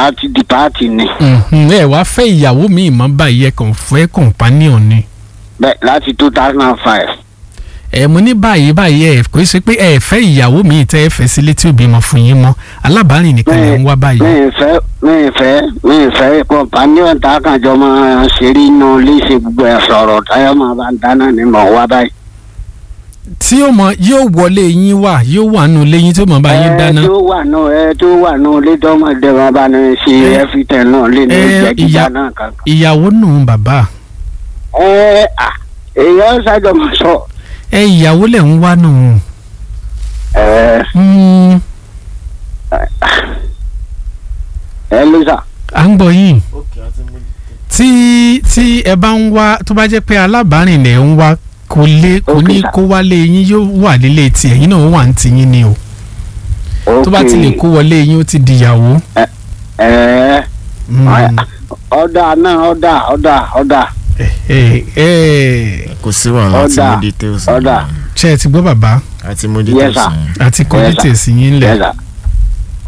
àti dìpáàtì ni Mhm, ẹ wá fẹ́ ìyàwó mi ìmọ̀ báyìí ẹ kàn fẹ́ companion ni. bẹ́ẹ̀ láti two thousand and five ẹ mo ní báyìí báyìí ẹ kò ṣe pé ẹ fẹ́ ìyàwó mi tẹ́ ẹ fẹ́ sílé tí ò bímọ fún yín mọ́ alábàárìn nìkan lè ń wá báyìí. mi ì fẹ́ mi ì fẹ́ mi ì fẹ́ companion tá a kàn jọ máa ṣeré inú ilé ṣe gbogbo ẹ̀ sọ̀rọ̀ táyọ̀ máa bá ń dáná ni mò ń wá báyìí. tí ó mọ yóò wọlé yín wà yóò wà nù léyìn tí ó mọ bá yín dáná. ẹ tó wà nù ẹ tó wà nù ilé tọmọdé wọn bá ní ṣe Ẹ, ẹfítẹ náà lé ní ẹ, ìjẹ gíga ìyá- náà kan. ìyàwó nù bàbá ẹ à èèyàn ṣàjọ máa sọ. ẹ ìyàwó lẹ̀ ń wá nù. ẹ Mm, ẹ ló sà. à ń gbọ́ yín ok àti mo tí tí ẹ bá ń wá tó bá jẹ́ pé alábàárìn lẹ̀ ń wá kò lé kò Ok, ní sir. kó wálé yín yóò wà nílé tiẹ̀ yín náà ó wà ní tiyín ni o tó bá ti lè kó wọlé yín ó ti dìyàwó. ẹ Mm. ọ̀dà náà ọ̀dà ọ̀dà ọ̀dà ẹ ẹ kò sí wàhálà àti Ọ̀dà, mo details ọ̀dà. ṣe ẹ ti gbọ́ bàbá àti mo Yes, details sir. yẹn. àti kọ́ Yes, sir. details yín lẹ̀ Yes, sir.